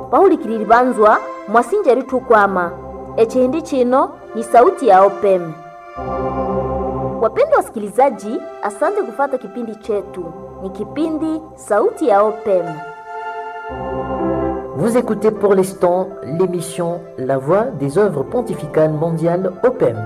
bahulikililibanzwa mwasinja litukwama echihindi chino ni sauti ya opem wapendwa wasikilizaji asante kufata kipindi chetu ni kipindi sauti ya opem Vous écoutez pour l'instant l'émission La Voix des œuvres pontificales mondiales OPEM.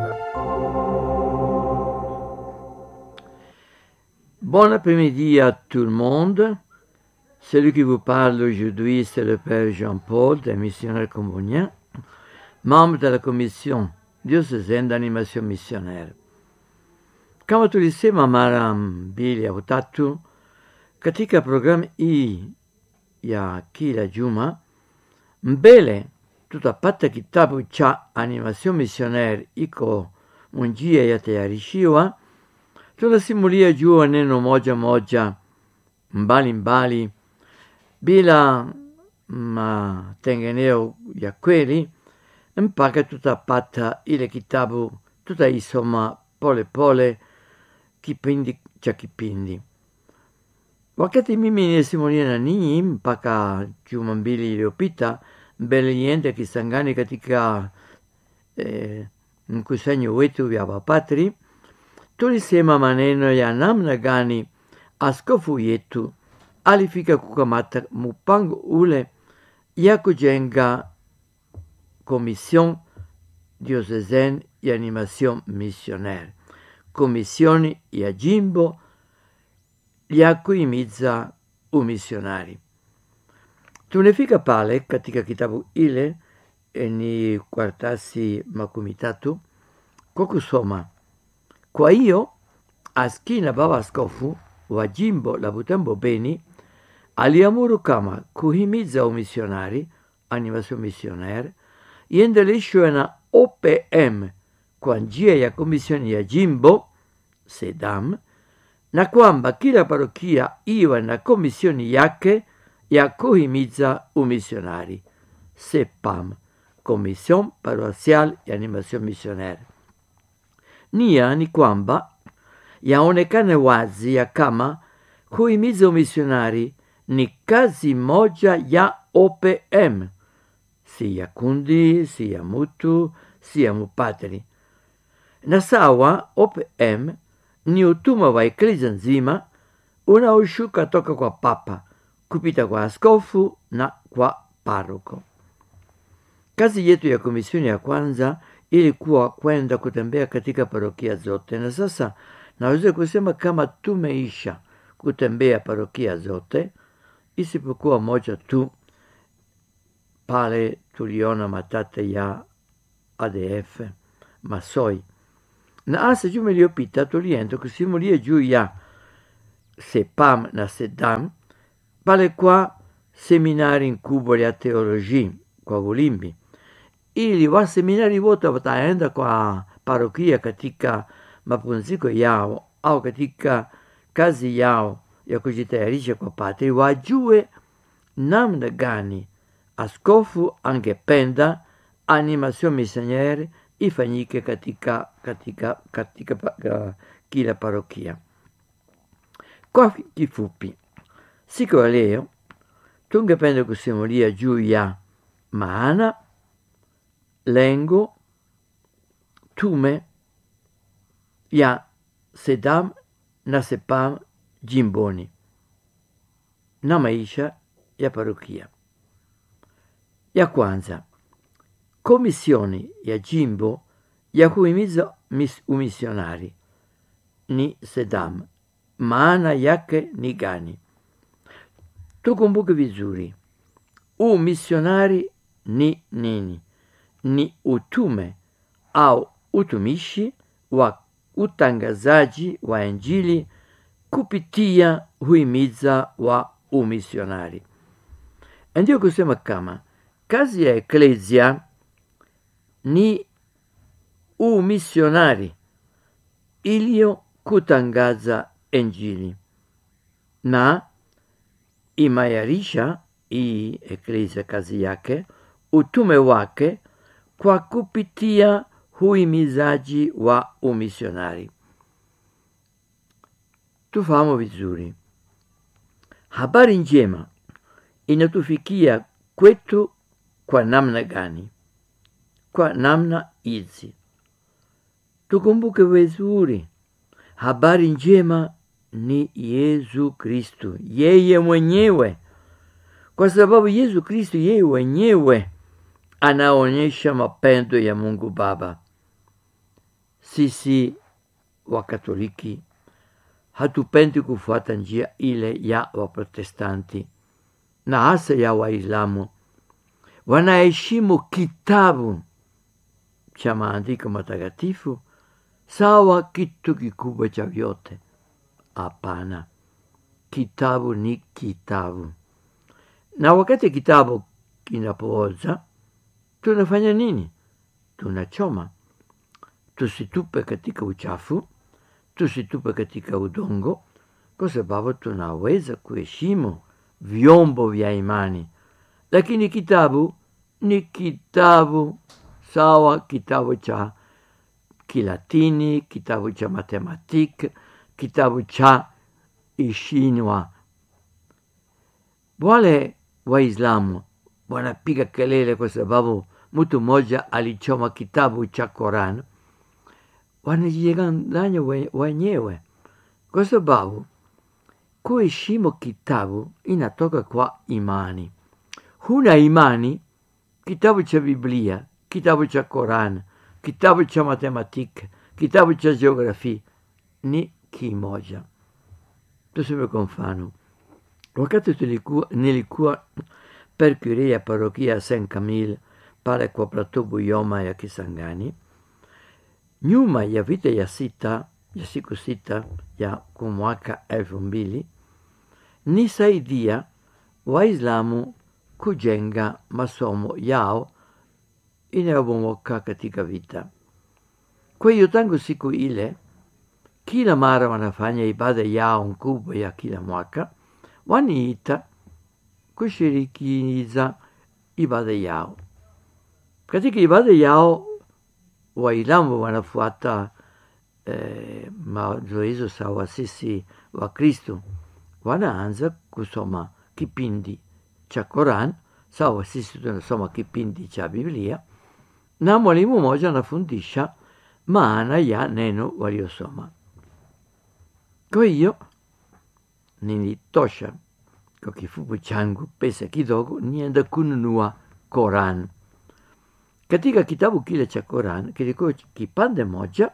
Bon après-midi à tout le monde. Celui qui vous parle aujourd'hui, c'est le Père Jean-Paul, des missionnaires comboniens, membre de la commission diocésaine d'animation missionnaire. Kama tulisema mara mbili au tatu katika programu hii ya kila juma, mbele tutapata kitabu cha animation missionnaire iko munjia yatayarishiwa tunasimulia juu neno moja moja mbali mbali bila matengeneo ya kweli mpaka tutapata ile kitabu tutaisoma pole pole kipindi cha kipindi wakati mimi nisimulia na ninyi mpaka juma mbili iliyopita mbele niende kisangani katika eh, mkusanyo wetu ya wapatri tulisema maneno ya namna gani askofu yetu alifika kukamata mpango ule ya kujenga komision diocesane ya animation missionaire komisioni ya jimbo ya kuimiza umisionari tunafika pale katika kitabu ile ni kwartasi makumi tatu kwa kusoma kwa hiyo askina baba askofu wa jimbo la Butembo Beni aliamuru kama kuhimiza umisionari animation missionaire iendeleshwe na OPM kwa njia ya komisioni ya jimbo SEDAM na kwamba kila parokia iwe na komisioni yake ya kuhimiza umisionari SEPAM, Commission Paroisiale ya Animation Missionaire. Nia ni kwamba yaonekane wazi ya kama kuhimiza umisionari ni kazi moja ya OPM, si ya kundi, si ya mutu, si ya mupatri. Na sawa, OPM ni utuma wa eklezia nzima unaoshuka toka kwa papa kupita kwa askofu na kwa paroko. Kazi yetu ya komisioni ya kwanza ilikuwa kwenda kutembea katika parokia zote, na sasa naweza kusema kama tumeisha kutembea parokia zote isipokuwa moja tu, pale tuliona matate ya ADF Masoi, na hasa juma iliyopita tulienda kusimulia juu ya SEPAM na SEDAM pale kwa seminari nkubwa ya teoloji kwa Bulimbi ili waseminari wote wataenda kwa parokia katika mapumziko yao au katika kazi yao ya kujitayarisha kwa patri, wajue namna gani askofu angependa animation missionnaire ifanyike katika, katika, katika, katika kila parokia. Kwa kifupi, siku ya leo tungependa kusimulia juu ya maana lengo, tume ya SEDAM na SEPAM jimboni na maisha ya parokia. Ya kwanza, komisioni ya jimbo ya kuhimiza umisionari ni SEDAM. Maana yake ni gani? Tukumbuke vizuri, umisionari ni nini? Ni utume au utumishi wa utangazaji wa Injili kupitia huimiza wa umisionari. Ndio kusema kama kazi ya eklesia ni umisionari iliyo kutangaza Injili na imayarisha hii eklesia kazi yake utume wake kwa kupitia huimizaji wa umisionari. Tufahamu vizuri, habari njema inatufikia kwetu kwa namna gani? Kwa namna hizi, tukumbuke vizuri, habari njema ni Yesu Kristo, yeye mwenyewe, kwa sababu Yesu Kristo yeye mwenyewe anaonyesha mapendo ya Mungu Baba. Sisi Wakatoliki hatupendi kufuata njia ile ya Waprotestanti na hasa ya Waislamu. Wanaheshimu kitabu cha maandiko matakatifu sawa kitu kikubwa cha vyote. Hapana, kitabu ni kitabu, na wakati kitabu kinapooza tunafanya nini? Tunachoma. Tusitupe katika uchafu, tusitupe katika udongo, kwa sababu tunaweza kuheshimu vyombo vya imani, lakini kitabu ni kitabu sawa, kitabu cha Kilatini, kitabu cha matematiki, kitabu cha Ishinwa. Wale Waislamu wanapiga kelele kwa sababu mtu mmoja alichoma kitabu cha Koran. Wanajidanganya wenyewe, kwa sababu kuheshimu kitabu inatoka kwa imani. Huna imani, kitabu cha Biblia, kitabu cha Koran, kitabu cha matematiki, kitabu cha jiografia ni kimoja. Tuseme kwa mfano, wakati tulikuwa, nilikuwa percure ya parokia ya Saint Camille pale kwa Plateau Buyoma ya Kisangani, nyuma ya vita ya sita ya siku sita ya mwaka elfu mbili nisaidia Waislamu kujenga masomo yao inayobomoka katika vita. Kwa hiyo tangu siku ile, kila mara wanafanya ibada yao kubwa ya kila mwaka, waniita kushirikiza ibada yao. Katika ibada yao Waislamu wanafuata eh, mazoezo sawa sisi wa Kristo, wanaanza kusoma kipindi cha Koran sawa sisi tunasoma kipindi cha Biblia, na mwalimu mmoja anafundisha maana ya neno waliosoma. Kwa hiyo nilitosha kwa kifupi changu pesa kidogo, nienda kununua Koran. Katika kitabu kile cha Koran kilikuwa kipande moja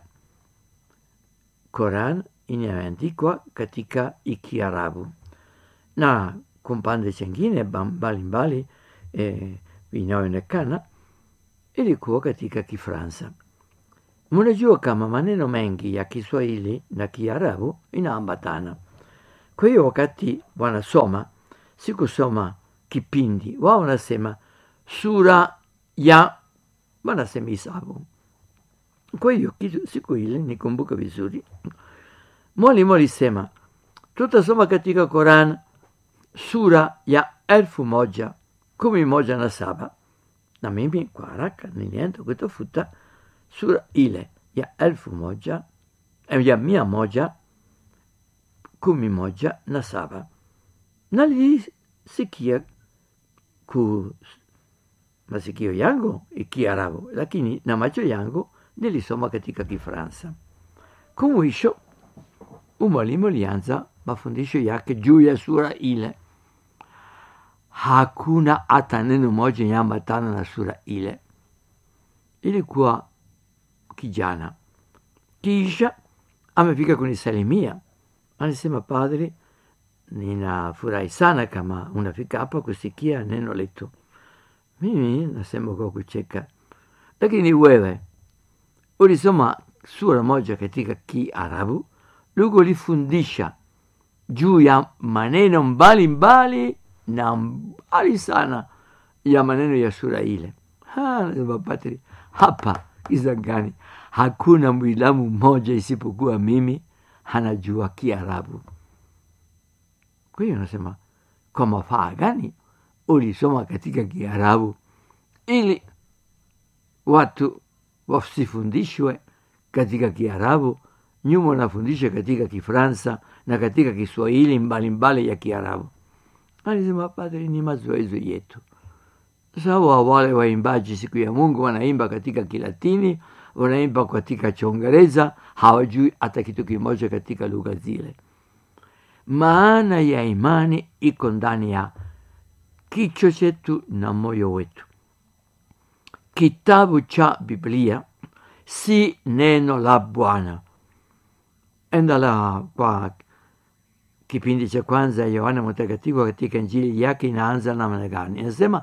Koran inayoandikwa katika Ikiarabu na kumpande chengine mbalimbali e, vinaonekana ilikuwa katika Kifransa. Mnajua kama maneno mengi ya Kiswahili na Kiarabu inaambatana. Kwa hiyo wakati wanasoma, sikusoma kipindi, wao wanasema sura ya, wanasema hisabu. Kwa hiyo siku ile nikumbuka vizuri, mwalimu alisema tutasoma katika Koran sura ya elfu moja kumi moja na saba na mimi kwa haraka nilienda kutafuta sura ile ya elfu moja ya mia moja kumi moja na saba nalisikia ku masikio yangu Kiarabu, lakini na macho yangu nilisoma katika Kifransa. Kumwisho umwalimu alianza mafundisho yake juu ya sura ile. Hakuna hata neno moja yaambatana na sura ile. Ilikuwa kijana, kisha amefika kunisalimia, anasema, padre, ninafurahi sana kama unafika hapa kusikia neno letu. Mimi nasema kwa kucheka, lakini wewe ulisoma sura moja katika Kiarabu, lugo ulifundisha juu ya maneno mbalimbali mbali, na mbali sana ya maneno ya sura ile. Patri, hapa Kisangani hakuna Mwislamu mmoja isipokuwa mimi hanajua Kiarabu. Kwa hiyo nasema kwa mafaa gani ulisoma katika Kiarabu ili watu wasifundishwe katika Kiarabu, nyuma wanafundisha katika Kifransa na katika Kiswahili mbalimbali ya Kiarabu. Alisema padri, ni mazoezo yetu, sawa wale waimbaji siku ya mungu wanaimba katika kilatini wanaimba katika chongereza hawajui hata kitu kimoja katika lugha zile maana ya imani iko ndani ya kichwa chetu na moyo wetu kitabu cha biblia si neno la bwana endala kwa kipindi cha kwanza ya yohana mtakatifu katika njili yake inaanza namna gani inasema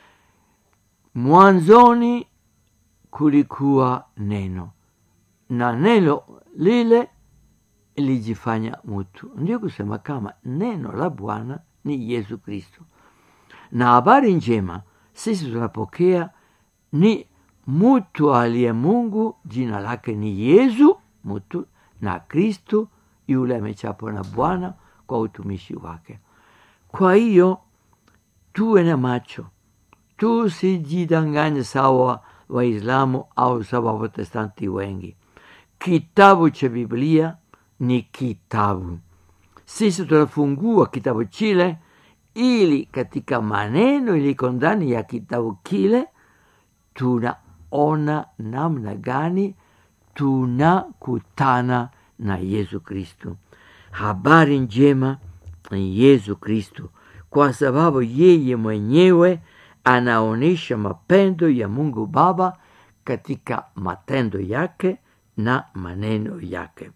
mwanzoni kulikuwa neno na neno lile lijifanya mtu ndio kusema kama neno la bwana ni yesu kristo na habari njema sisi tunapokea ni mtu aliye mungu jina lake ni yesu mtu na kristo yule amechapwa na bwana kwa utumishi wake kwa hiyo tuwe na macho tusijidanganye sawa waislamu au sawa waprotestanti wengi kitabu cha biblia ni kitabu sisi tunafungua kitabu chile ili katika maneno iliko ndani ya kitabu kile tunaona namna gani tunakutana na yesu kristo habari njema ni yesu kristo kwa sababu yeye mwenyewe anaonyesha mapendo ya mungu baba katika matendo yake na maneno yake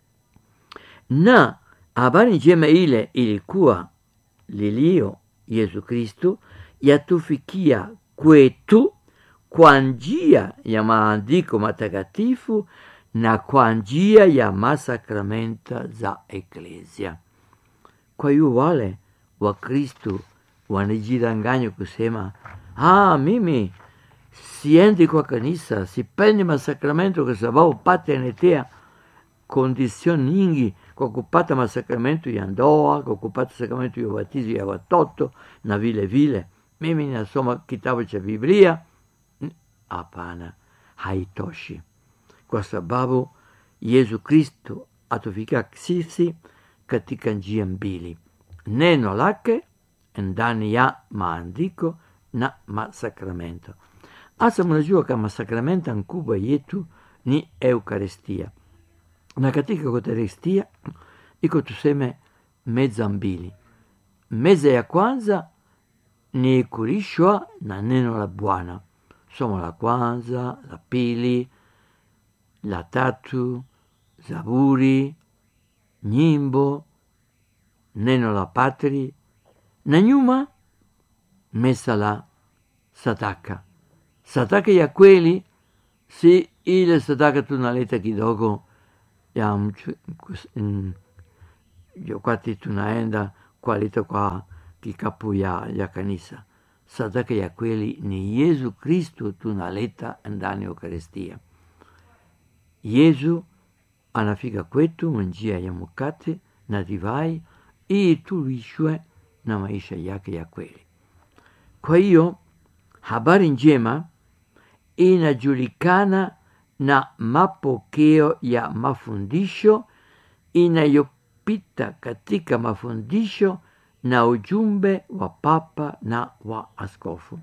na habari njema ile ilikuwa lilio yesu kristo yatufikia kwetu kwa njia ya maandiko matakatifu na kwa njia ya masakramenta za eklesia kwa hiyo wale wakristo wanajidanganya kusema ah, mimi siendi kwa kanisa sipendi masakramento kwa sababu pata inatea kondisioni nyingi kwa kupata masakramento ya ndoa kwa kupata sakramento ya ubatizo ya watoto na vile vile mimi nasoma kitabu cha biblia hapana haitoshi kwa sababu yesu kristo atufikia sisi katika njia mbili neno lake ndani ya maandiko na masakramento hasa mnajua kama sakramenta nkubwa yetu ni eukaristia na katika eukaristia iko tuseme meza mbili meza ya kwanza ni kulishwa na neno la bwana somo la kwanza la pili la tatu zaburi nyimbo neno la patri na nyuma mesa la sadaka sadaka ya kweli si ile sadaka tunaleta kidogo ya mchu, mm, wakati tunaenda kualita kwa kikapu ya, ya kanisa sadaka ya kweli ni yesu kristo tunaleta ndani ya eukaristia yesu anafika kwetu njia ya mkate na divai ili tulishwe na maisha yake ya kweli kwa hiyo habari njema inajulikana na mapokeo ya mafundisho inayopita katika mafundisho na ujumbe wa papa na wa askofu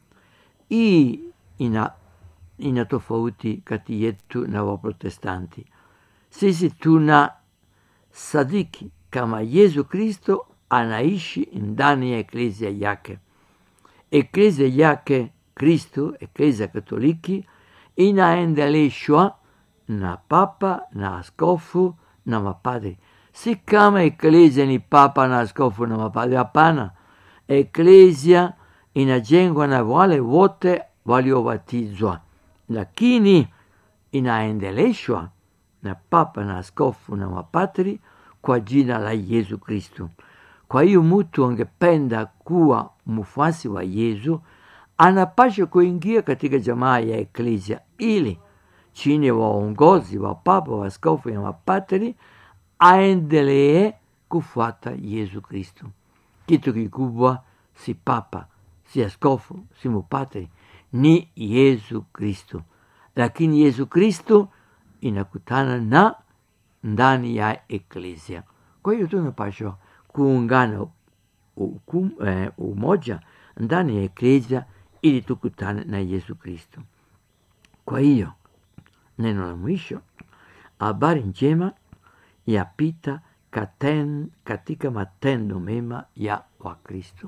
hii ina, ina tofauti kati yetu na waprotestanti sisi tuna sadiki kama yesu kristo anaishi ndani ya eklesia yake eklesia yake kristo eklesia katoliki inaendeleshwa na papa na askofu na mapadri si kama eklesia ni papa na askofu na mapadri hapana eklesia inajengwa na wale wote waliobatizwa lakini inaendeleshwa na papa na askofu na mapadri kwa jina la yesu kristo kwa hiyo mtu angependa kuwa mfuasi wa yesu anapasha kuingia katika jamaa ya eklesia ili chini ya waongozi wa papa wa askofu ya mapatri aendelee kufuata yesu kristo kitu kikubwa si papa si askofu si mupatri ni yesu kristo lakini yesu kristo inakutana na ndani ya eklesia kwa hiyo tunapashwa kuungana ukum, eh, umoja ndani ya eklesia ili tukutane na Yesu Kristo. Kwa hiyo neno la mwisho, habari njema yapita katen, katika matendo mema ya Wakristo.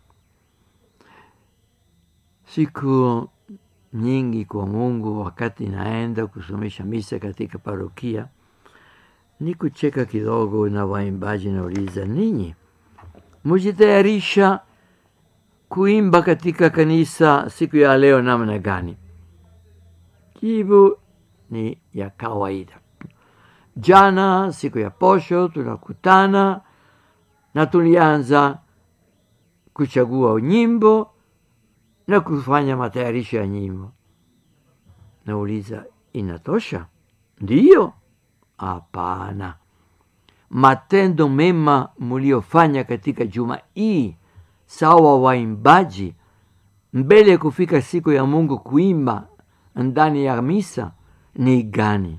Siku nyingi kwa Mungu, wakati naenda kusomesha misa katika parokia, ni kucheka kidogo na waimbaji, nauliza ninyi mujitayarisha kuimba katika kanisa siku ya leo namna gani? Jibu ni ya kawaida. Jana siku ya posho tunakutana na tulianza kuchagua nyimbo na kufanya matayarisho ya nyimbo. Nauliza, inatosha? Ndiyo? Hapana. Matendo mema muliofanya katika juma hii, sawa waimbaji, mbele ya kufika siku ya Mungu kuimba ndani ya misa ni gani?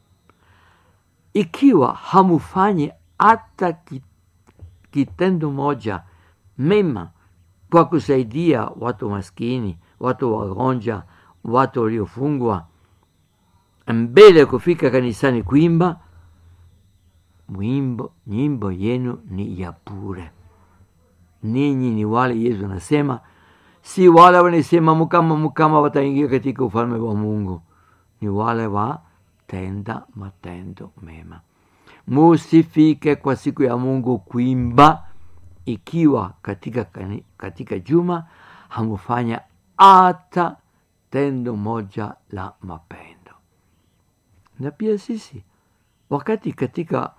Ikiwa hamufanyi hata kitendo moja mema kwa kusaidia watu maskini, watu wagonjwa, watu waliofungwa, mbele ya kufika kanisani kuimba, mwimbo nyimbo yenu ni ya bure. Ninyi ni wale Yesu anasema, si wale wanasema mukama mukama wataingia katika ufalme wa Mungu, ni wale watenda matendo mema. Musifike kwa siku ya Mungu kuimba ikiwa katika, katika juma hamufanya hata tendo moja la mapendo. Na pia sisi wakati katika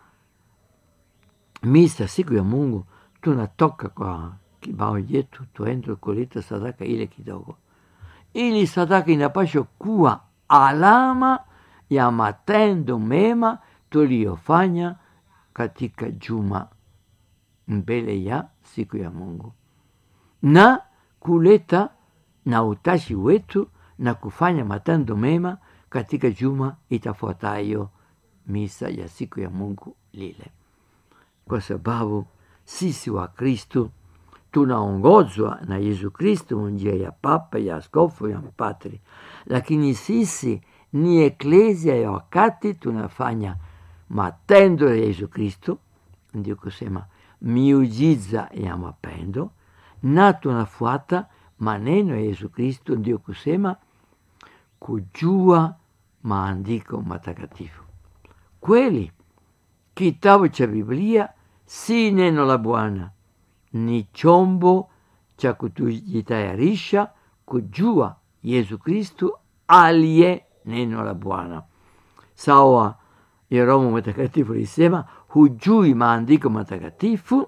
misa siku ya Mungu tunatoka kwa kibao yetu tuende kuleta sadaka ile kidogo, ili sadaka inapaswa kuwa alama ya matendo mema tuliyofanya katika juma mbele ya siku ya Mungu na kuleta na utashi wetu na kufanya matendo mema katika juma itafuatayo misa ya siku ya Mungu lile, kwa sababu sisi wa Kristo tunaongozwa na Yesu Kristo njia ya papa, ya askofu, ya mpatri, lakini sisi ni eklesia ya wakati tunafanya matendo ya Yesu Kristo, ndio kusema miujiza ya mapendo, na tunafuata maneno ya Yesu Kristo, ndio kusema kujua maandiko matakatifu. Kweli kitabu cha Biblia si neno la Bwana, ni chombo cha kutujitayarisha kujua Yesu Kristo aliye neno la Bwana. Sawa ya Roho Mtakatifu lisema, hujui maandiko matakatifu,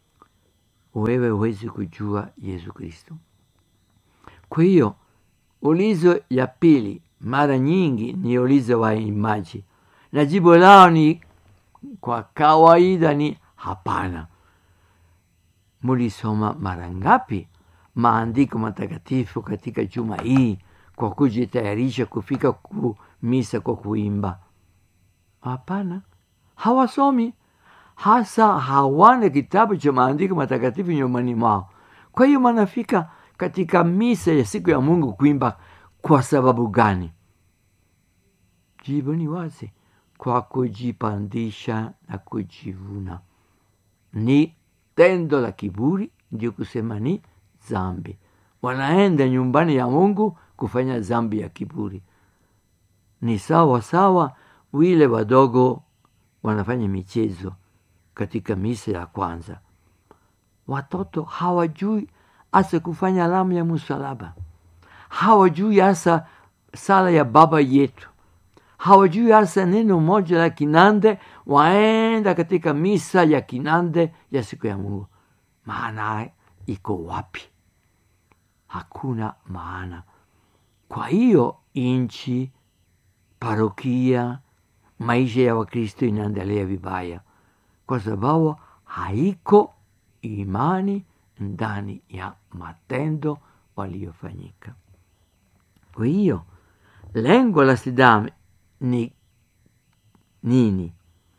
wewe huwezi kujua Yesu Kristo. Kwa hiyo ulizo ya pili mara nyingi ni ulizo wa imaji, na jibu lao ni kwa kawaida ni hapana. Mulisoma mara ngapi maandiko matakatifu katika juma hii kwa kujitayarisha kufika ku misa kwa kuimba? Hapana, hawasomi hasa, hawana kitabu cha maandiko matakatifu nyumbani mwao. Kwa hiyo wanafika katika misa ya siku ya Mungu kuimba kwa sababu gani? Jibu ni wazi, kwa kujipandisha na kujivuna. Ni tendo la kiburi, ndio kusema ni zambi. Wanaenda nyumbani ya Mungu kufanya zambi ya kiburi. Ni sawa sawa wile wadogo wanafanya michezo katika misa ya kwanza. Watoto hawajui hasa kufanya alama ya msalaba, hawajui hasa sala ya Baba yetu, hawajui hasa neno moja la kinande, waenda katika misa ya kinande ya siku ya Mungu. Maana iko wapi? Hakuna maana. Kwa hiyo inchi, parokia, maisha ya Wakristo inaendelea vibaya, kwa sababu haiko imani ndani ya matendo waliofanyika. Kwa hiyo lengo la SIDAM ni nini?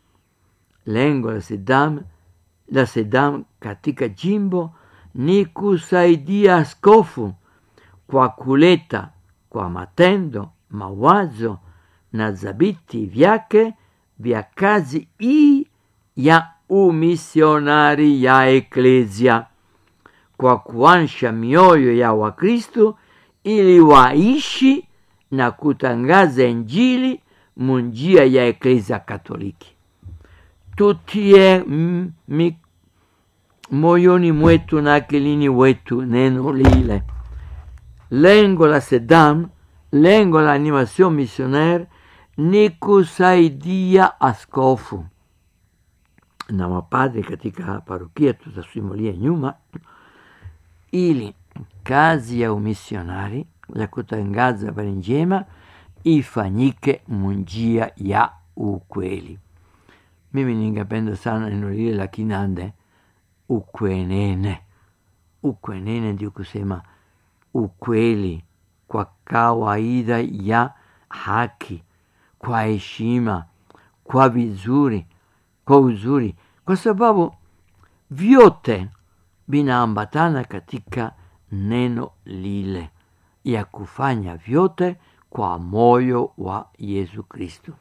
Lengo la SIDAM, la SIDAM katika jimbo ni kusaidia askofu kwa kuleta kwa matendo mawazo na dhabiti vyake vya kazi hii ya umisionari ya Eklesia, kwa kuansha mioyo ya Wakristo ili waishi na kutangaza Injili munjia ya Eklesia Katoliki. Tutie mi, moyoni mwetu na akilini wetu neno lile. Lengo la SEDAM, lengo la animation missionaire ni kusaidia askofu na mapadri katika parokia, tutasimulia nyuma, ili kazi ya umisionari ya kutangaza habari njema ifanyike munjia ya ukweli. Mimi ningependa sana neno lile la Kinande, ukwenene. Ukwenene ndio kusema ukweli kwa kawaida ya haki, kwa heshima, kwa vizuri, kwa uzuri, kwa sababu vyote vinaambatana katika neno lile ya kufanya vyote kwa moyo wa Yesu Kristo.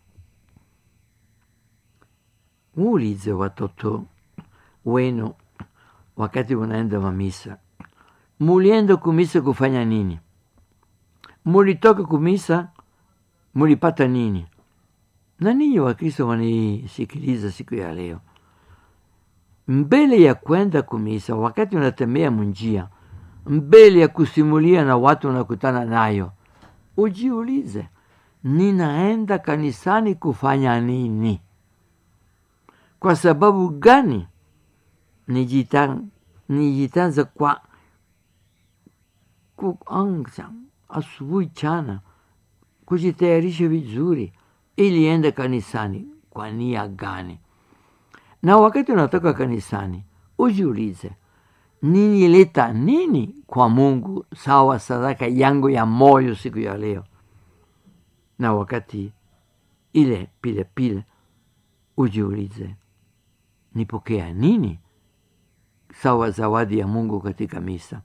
Muulize watoto wenu wakati unaenda mamisa, mulienda kumisa kufanya nini? Mulitoka kumisa mulipata nini? Na ninyi Wakristo wanisikiliza siku ya leo, mbele ya kwenda kumisa, wakati unatembea munjia, mbele ya kusimulia na watu unakutana nayo, ujiulize, ninaenda kanisani kufanya nini? Kwa sababu gani nijitanza kwa kuanza asubuhi chana kujitayarisha vizuri ili ende kanisani kwa nia gani? Na wakati unatoka kanisani ujiulize, ninileta nini kwa Mungu sawa sadaka yangu ya moyo siku ya leo? Na wakati ile pile pile ujiulize, nipokea nini sawa zawadi ya Mungu katika misa?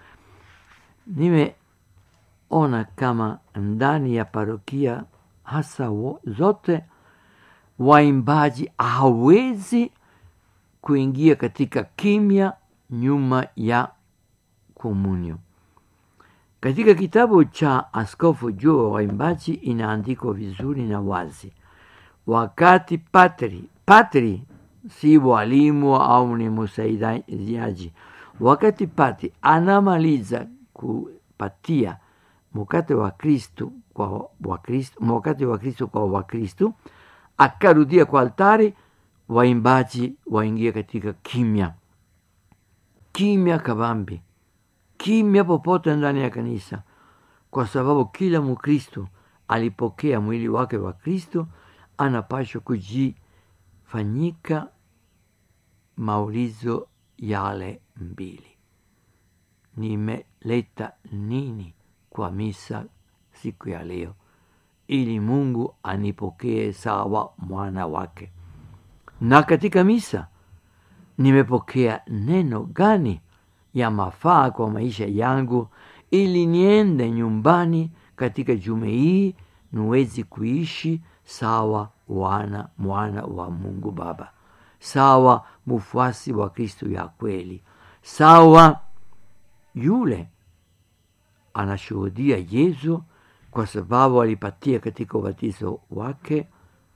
Nimeona kama ndani ya parokia hasa wo, zote waimbaji hawezi kuingia katika kimya nyuma ya komunyo. Katika kitabu cha Askofu juu wa waimbaji inaandikwa vizuri na wazi, wakati patri patri si walimu au ni msaidiaji, wakati patri anamaliza kupatia mkate wa Kristu kwa Wakristo, mkate wa Kristo kwa Wakristo, akarudia kwa altari, waimbaji waingia katika kimya, kimya kabambi, kimya popote ndani ya kanisa, kwa sababu kila Mkristo alipokea mwili wake wa Kristo, anapashwa kujifanyika maulizo yale mbili: nimeleta nini kwa misa siku ya leo, ili Mungu anipokee sawa mwana wake? Na katika misa nimepokea neno gani ya mafaa kwa maisha yangu, ili niende nyumbani katika jume hii niwezi kuishi sawa wana mwana wa Mungu Baba, sawa mfuasi wa Kristo ya kweli, sawa yule anashuhudia Yesu kwa sababu alipatia katika ubatizo wake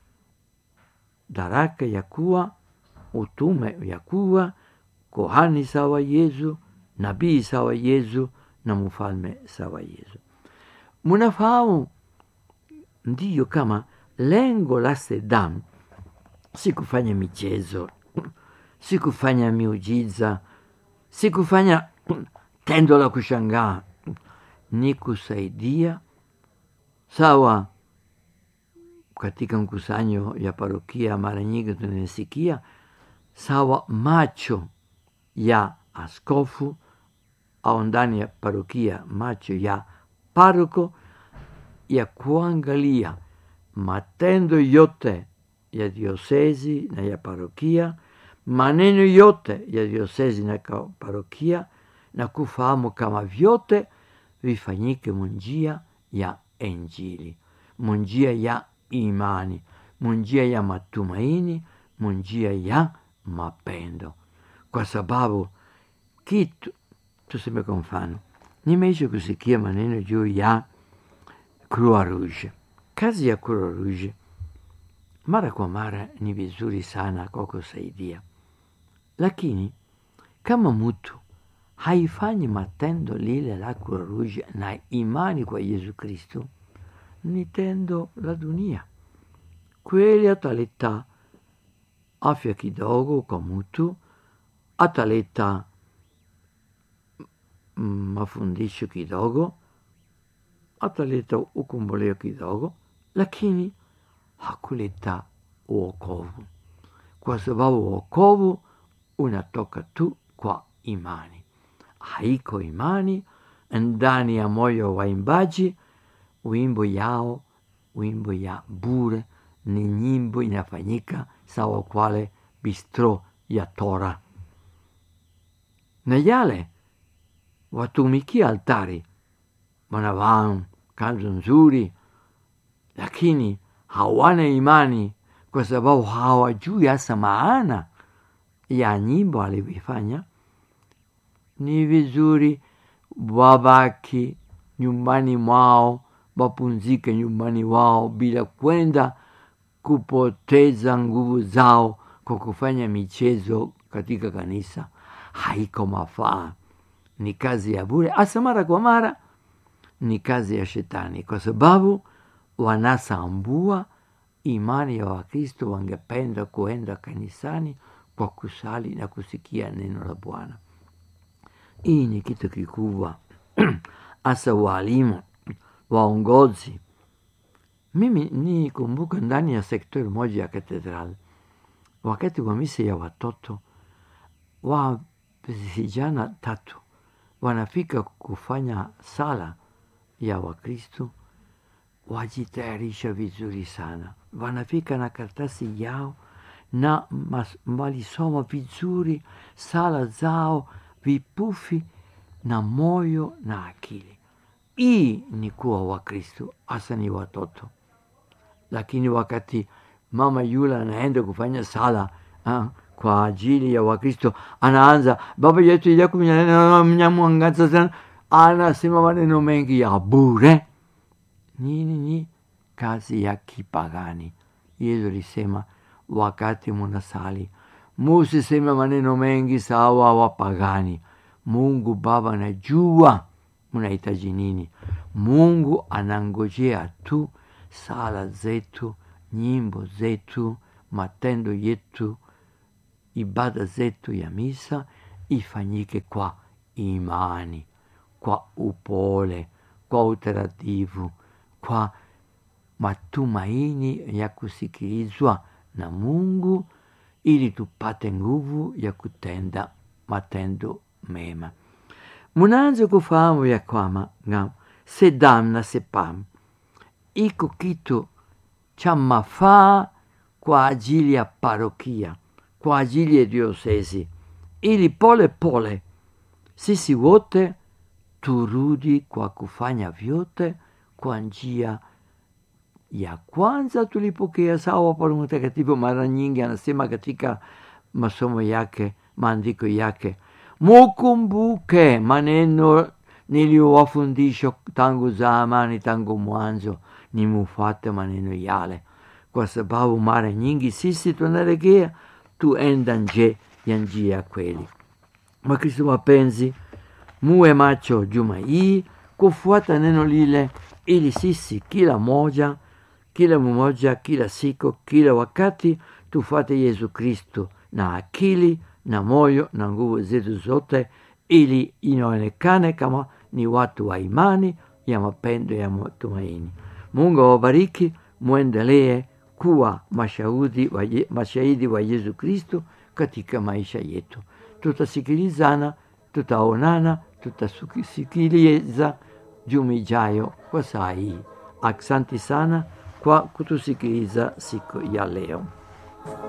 daraka ya kuwa utume ya kuwa kohani sawa Yesu, nabii sawa Yesu na mfalme sawa Yesu. Munafahamu ndiyo kama lengo la SEDAM si kufanya michezo, si kufanya miujiza, si kufanya tendo la kushangaa, ni kusaidia sawa. Katika mkusanyo ya parokia mara nyingi tunasikia sawa macho ya askofu au ndani ya parokia macho ya paroko ya kuangalia matendo yote ya diosezi na ya parokia, maneno yote ya diosezi na parokia, na kufahamu kama vyote vifanyike munjia ya Injili, munjia ya imani, munjia ya matumaini, munjia ya mapendo, kwa sababu kitu tuseme kwa mfano, nimeisha kusikia maneno juu ya Croix Rouge. Kazi ya Croix Rouge mara kwa mara ni vizuri sana kwa kusaidia, lakini kama mtu haifanyi matendo lile la Croix Rouge na imani kwa Yesu Kristo, ni tendo la dunia. Kweli ataleta afya kidogo kwa mtu, ataleta mafundisho kidogo, ataleta ukomboleo kidogo, lakini hakuleta uokovu, kwa sababu uokovu unatoka tu kwa imani. Haiko imani ndani ya moyo wa waimbaji, wimbo yao, wimbo ya bure ni nyimbo inafanyika sawa kwale bistro ya Tora, na yale watumikia altari wanavaa kanzu nzuri, lakini hawana imani, kwa sababu hawajui hasa maana ya nyimbo alivyofanya. Ni vizuri wabaki nyumbani mwao, wapumzike nyumbani wao bila kwenda kupoteza nguvu zao kwa kufanya michezo katika kanisa. Haiko mafaa, ni kazi ya bure, hasa mara kwa mara ni kazi ya Shetani, kwa sababu wanasambua imani ya Wakristo. Wangependa kuenda kanisani kwa kusali na kusikia neno la Bwana. Hii ni kitu kikubwa, hasa walimu, waongozi. Mimi nikumbuka ndani ya sektori moja ya katedral, wakati wa misa ya watoto wa vijana tatu wanafika kufanya sala ya Wakristo, wajitayarisha vizuri sana, wanafika na karatasi yao na walisoma vizuri sala zao, vipufi na moyo na akili. Hii ni kuwa Wakristo, hasa ni watoto. Lakini wakati mama yule anaenda kufanya sala ha, kwa ajili ya Wakristo, anaanza baba yetu yakumnyamwangaza sana, anasema maneno mengi ya bure. Nini ni kazi ya kipagani. Yesu alisema wakati munasali musiseme maneno mengi sawa wapagani. Mungu Baba anajua munahitaji nini. Mungu anangojea tu sala zetu, nyimbo zetu, matendo yetu, ibada zetu ya misa ifanyike kwa imani, kwa upole, kwa utaratibu, kwa matumaini ya kusikilizwa na Mungu ili tupate nguvu ya kutenda matendo mema. Munaanza kufahamu ya kwamba se damna se pam iko kitu cha mafaa kwa ajili ya parokia, kwa ajili ya diosesi, ili pole pole sisi wote turudi kwa kufanya vyote kwa njia ya kwanza tulipokea sawa. Paulo Mtakatifu mara nyingi anasema katika masomo yake, maandiko yake, mukumbuke maneno niliyowafundisha tangu zamani, tangu mwanzo, ni mufuate maneno yale, kwa sababu mara nyingi sisi tunaregea tuenda nje ya njia ya kweli. Wakristo wapenzi, muwe macho juma hii kufuata neno lile, ili sisi kila moja kila mmoja, kila siku, kila wakati tufuate Yesu Kristo na akili na moyo na nguvu zetu zote, ili inaonekane kama ni watu wa imani ya mapendo ya matumaini. Mungu awabariki, mwendelee kuwa mashahidi wa, mashahidi wa Yesu Kristo katika maisha yetu. Tutasikilizana, tutaonana, tutasikiliza juma ijayo kwa saa hii. Asante sana kwa kutusikiliza siku ya leo.